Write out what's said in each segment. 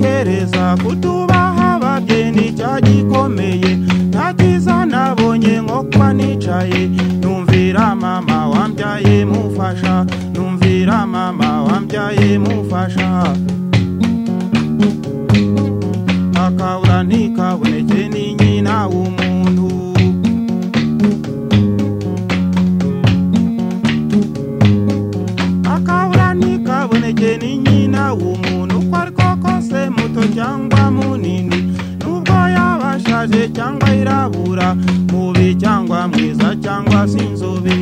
neza kutubaha abageni cya gikomeye nta cyiza nabonye nko kuba nicaye numvira mama wambyaye mufasha numvira mama wambyaye mufasha akabura ntikaboneke ni nyina w'umuntu akabura ntikaboneke ni nyina w'umuntu uko ari ko kose muto cyangwa munini nubwo yaba ashaje cyangwa yirabura mubi cyangwa mwiza cyangwa se inzobe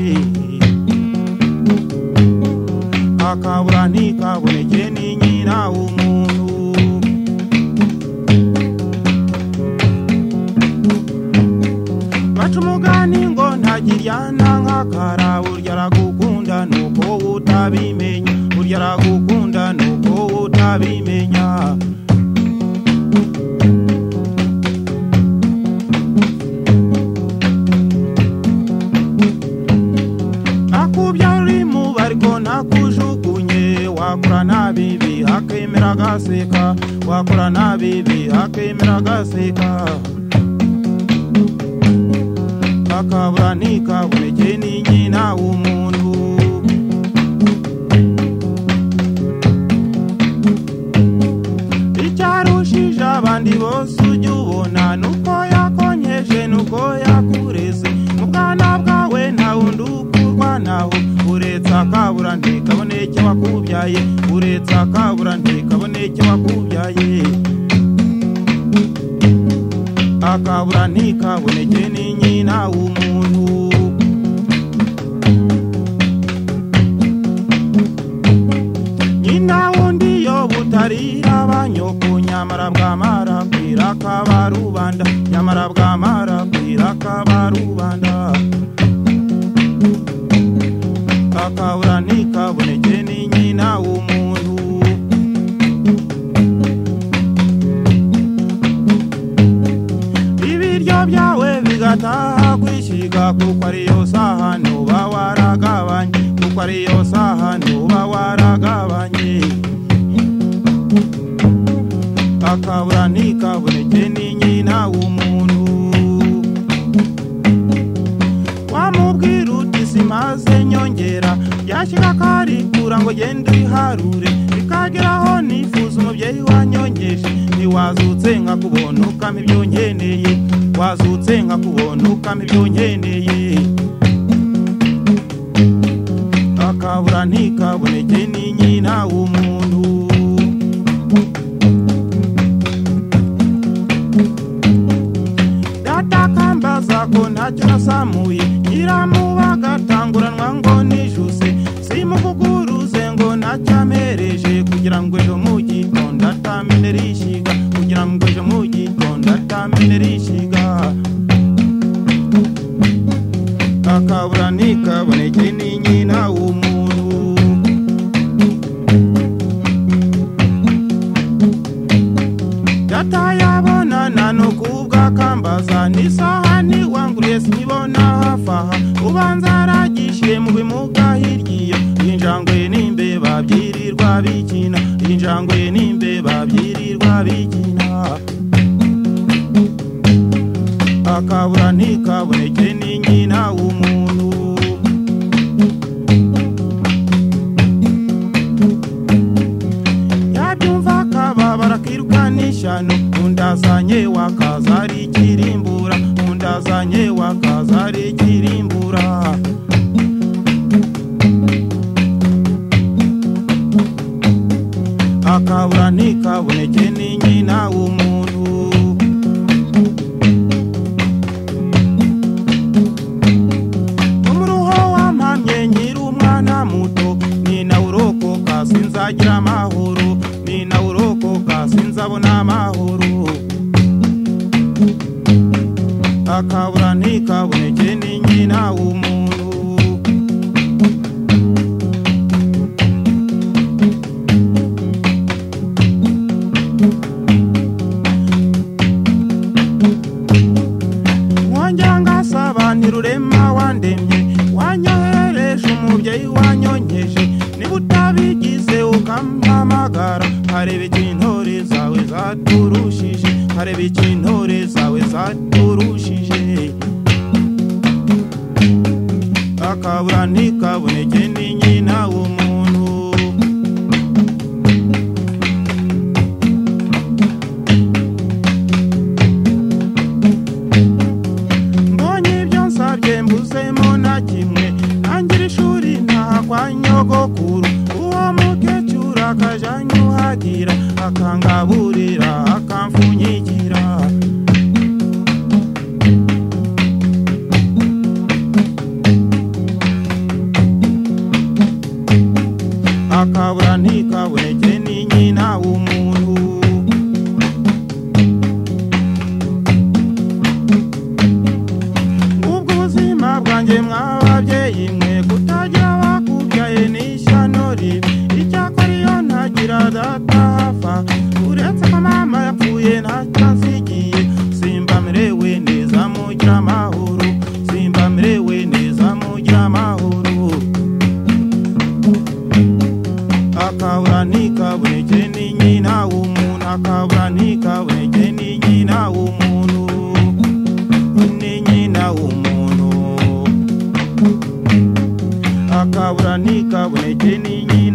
akabura ntikaboneke ni nyina w'umuntu baca umugani ngo ntagiryana nk'akara burya aragukunda nuko utabimenya burya aragukunda nuko utabimenya akubyara uri mu bariko ntakujugunye wakora nabi bihakemera agaseka wakora nabi bihakemera agaseka akabura ntikaboneke ni nyina w'umuntu icyarushije abandi bose ujya ubona nuko yakonyeje nuko yakureze mu bwana bwawe nta wundi ukurwa naho uretse akabura ntikaboneke wakubyaye uretse akabura ntikaboneke wakubyaye akabura ntikaboneke ni nyina w'umuntu nyina wundi yo butarira banyoko nyamara bwamara kwira akabarubanda nyamara bwamara kwira akabarubanda akabura ntikaboneke ni nyina w'umuntu ibiryo byawe bigataha kwishyiga kuko ariyo sahani uba waragabanye kuko ariyo sahani uba waragabanye akabura ntikaboneke ni nyina w'umuntu wamubwira uti simaze nyongera yashyira akarikura ngo genda uyiharure bikageraho nifuza umubyeyi wanyongeje ntiwazutse nkakubona ukama ibyo nkeneye wazutse nkakubona ukama ibyo nkeneye akabura ntikaboneke ni nyina w'umuntu datakambaza ko ntacyo nasamuye nyiramuba agatanguranwa ngo nijuse simukuguruze ngo ntacyo amereje kugira ngo ejo mu gitondo atamene rishiga kugira ngo ejo mu gitondo atamene rishiga akabura ntikaboneke ni nyina w'umuntu data yabonana no kubwakambaza n'isaha ntiwanguriye sinibona hafi aha ubanza aragishiye mu bimuga hirya iyo iyi njangwe n'imbeba byirirwa bikina iyi njangwe n'imbeba byirirwa bikina akabura ntikaboneke ni nyina w'umuntu yabyumva akababara akirukanisha no undazanye wakaza ari ikirimbura undazanye wakaza ari ikirimbura akabura ntikaboneke ni nyina w'umuntu umuruho wampamye nkiri umwana muto ni nawe urokoka sinzagira amahoro ni nawe urokoka sinzabona amahoro akabura ntikaboneke ni nyina w'umuntu mwongera ngasaba ntirurema wandemye wanyohereje umubyeyi wanyonkeje niba utabigize ukampamagara nkareba ikintu ntore zawe za zaturushije nkareba ikintore zawe zaturushije akabura ntikaboneke ni nyina w'umuntu mbonye ibyo nsabye mbuzemo na kimwe ntangira ishuri ntaha kwa nyogokuru uwo mukecuru akajya anyuhagira akangaburira akamfunyikira akabura ntikaboneke ni nyina w'umuntu ubwo ubuzima bwanjye mw'ababyeyi mwe kutagira abakubyaye n'ishyano ribi icyakora iyo ntagira data hafa uretse ko mama yapfuye ntatansigiye simba merewe neza mugira amahoro simba merewe neza mugira amahoro akabura ntikaboneke ni nyina w'umuntu akabura ntikaboneke ni nyina w'umuntu ni nyina w'umuntu akabura ntikaboneke ni nyina